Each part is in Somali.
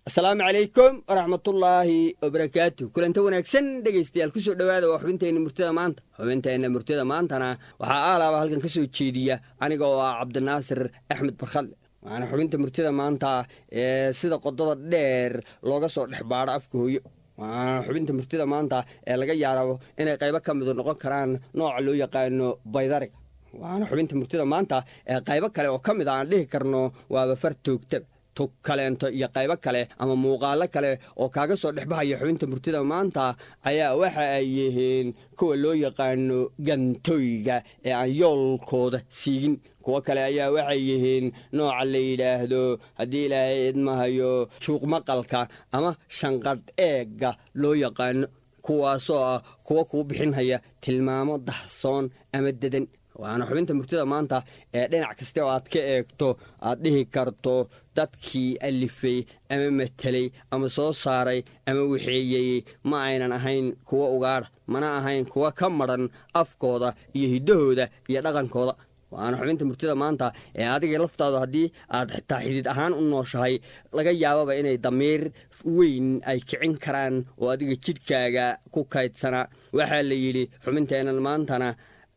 asalaamu calaykum waraxmatullaahi wabarakaatu kulanta wanaagsan dhegaystayaal kusoo dhowaada waa xubinteenna murtida maanta xubinteenna murtida maantana waxaa aalaaba halkan ka soo jeediya aniga oo ah cabdinaasir axmed barkhadle waxaana xubinta murtida maanta ee sida qodada dheer looga soo dhex baadho afka hooyo waxaana xubinta murtida maanta ee laga yaabo inay qaybo ka midu noqon karaan nooca loo yaqaano baydariga waxaana xubinta murtida maanta ee qaybo kale oo ka mid a aan dhihi karno waaba far toogtaba tug kaleento iyo qaybo kale ama muuqaalo kale oo kaaga soo dhexbahaya xubinta murtida maanta ayaa waxa ay yihiin kuwa loo yaqaano gantooyga ee aan yoolkooda siigin kuwo kale ayaa waxay yihiin nooca la yidhaahdo haddii ilaahay idmahayo juuq maqalka ama shanqadh eegga loo yaqaano kuwaasoo ah kuwa kuu bixinhaya tilmaamo dahsoon ama dedan waxaana xubinta murtida maanta ee dhinac kaste oo aad ka eegto aad dhihi karto dadkii alifay ama matelay ama soo saaray ama waxeeyey ma aynan ahayn kuwa ugaadha mana ahayn kuwa ka madran afkooda iyo hiddahooda iyo dhaqankooda waxaana xubinta murtida maanta ee adiga laftaadu haddii aad xitaa xidid ahaan u nooshahay laga yaababa inay damiir weyn ay kicin karaan oo adiga jidhkaaga ku kaydsanaa waxaa la yidhi xubinteennan maantana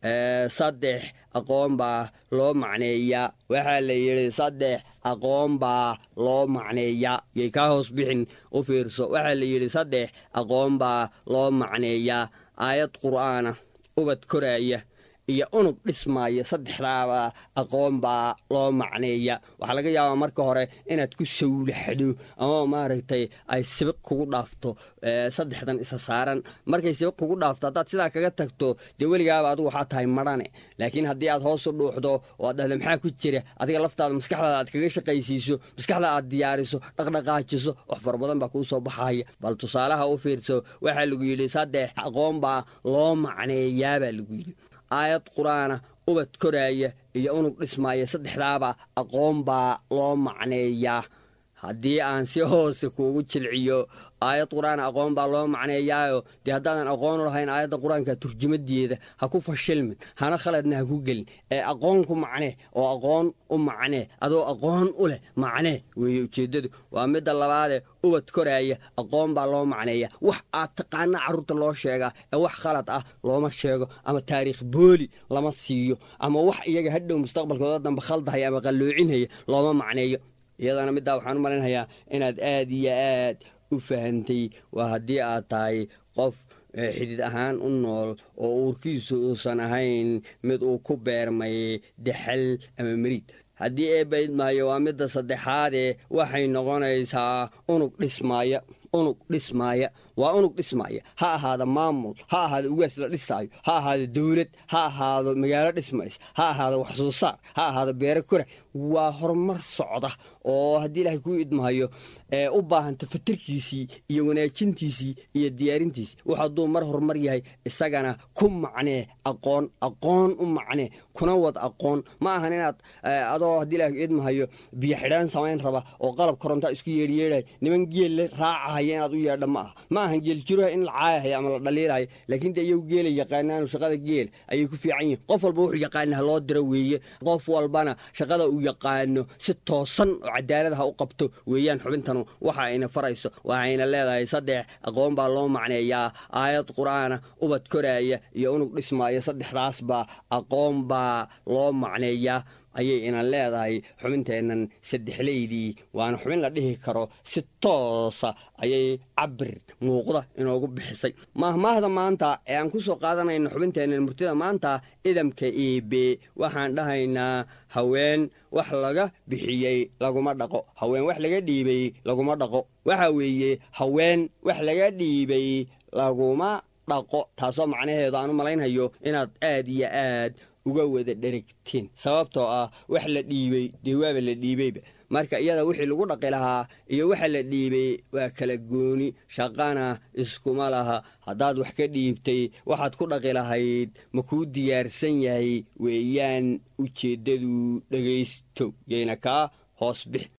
saddex aqoon baa loo macneeyaa waxaa la yidhi saddex aqoon baa loo macneeyaa yay kaa hoos bixin u fiirso waxaa la yidhi saddex aqoon baa loo macneeyaa aayad qur'aana ubad koraaya iyo unug dhismaaya saddexdaaba aqoon baa loo macneeya waxaa laga yaabaa marka hore inaad ku sawlaxdo ama maaragtay ay sibiq kugu dhaafto saddexdan isa saaran markay sibiq kugu dhaafto haddaad sidaa kaga tagto dee weligaaba adigu waxaa tahay madhane laakiin haddii aad hoos u dhuuxdo oo aad dhahdo maxaa ku jira adiga laftaada maskaxdaada aad kaga shaqaysiiso maskaxda aad diyaariso dhaqdhaqaajiso wax fara badan baa kuu soo baxaya bal tusaalaha u fiirso waxaa lagu yidhi saddex aqoon baa loo macneeyaa baa lagu yidhi aayad qur-aana ubad koraaya iyo unug dhismaaya saddexdaaba aqoon baa loo macneeyaa haddii aan si hoose kuugu jilciyo aayad qur-aan aqoon baa loo macneeyaayo dee haddaadan aqoon u lahayn aayadda qur-aanka turjumadeeda ha ku fashilmin hana khaladna ha ku gelin ee aqoon ku macnee oo aqoon u macnee adoo aqoon u leh macnee weeye ujeeddadu waa midda labaade ubad koraaya aqoon baa loo macneeya wax aad taqaana carruurta loo sheegaa ee wax khalad ah looma sheego ama taariikh booli lama siiyo ama wax iyaga hadhow mustaqbalkooda dambe khaldahaya ama qalloocinhaya looma macneeyo iyadana middaa waxaan u malaynayaa inaad aad iyo aad u fahantay waa haddii aad tahay qof xidid ahaan u nool oo uurkiisu uusan ahayn mid uu ku beermay dexal ama meriid haddii eebaydmaayo waa midda saddexaadee waxay noqonaysaa unug dhismaaya unug dhismaaya waa unug dhismaaya ha ahaada maamul ha ahaado ugaas la dhisaayo ha ahaado dowlad ha ahaado magaalo dhismays ha ahaado wax soo saar ha ahaado beero kora waa horumar socda oo haddii ilaahay kuu idmahayo ee u baahanta fatarkiisii iyo wanaajintiisii iyo diyaarintiisii wax hadduu mar horumar yahay isagana ku macnee aqoon aqoon u macnee kuna wad aqoon ma ahan inaad adoo haddii ilahay idmahayo biyo xidhaan samayn raba oo qalab korontaa isku yeedhyeedhay niman geelle raacahaya inaad u yeedha ma aha ma ahan geeljiroha in la caayahaya ama la dhaliilahaya laakiin dee iyagu geelay yaqaanaanu shaqada geel ayay ku fiican yihin qof walba wuxuu yaqaana ha loo diro weeye qof walbana shaqada uu yaqaano si toosan oo cadaalad ha u qabto weeyaan xubintanu waxa ayna farayso waxayna leedahay saddex aqoon baa loo macneeyaa aayad qur-aana ubad koraaya iyo unug dhismaaya saddexdaasbaa aqoon baa loo macneeyaa ayay inan leedahay xubinteennan saddexleydii waana xubin la dhihi karo si toosa ayay cabir muuqda inoogu bixisay maahmaahda maanta ee aan ku soo qaadanayno xubinteennan murtida maanta idamka iibe waxaan dhahaynaa haween wax laga bixiyey laguma dhaqo haween wax laga dhiibay laguma dhaqo waxa weeye haween wax laga dhiibay laguma dhaqo taasoo macnaheedu aan u malaynhayo inaad aad iyo aad uga wada dherigtiin sababtoo ah wax la dhiibay dee waaba la dhiibayba marka iyada wixii lagu dhaqi lahaa iyo waxa la dhiibay waa kala gooni shaqana iskuma laha haddaad wax ka dhiibtay waxaad ku dhaqi lahayd ma kuu diyaarsan yahay weeyaan ujeeddadu dhegaysto yayna kaa hoos bix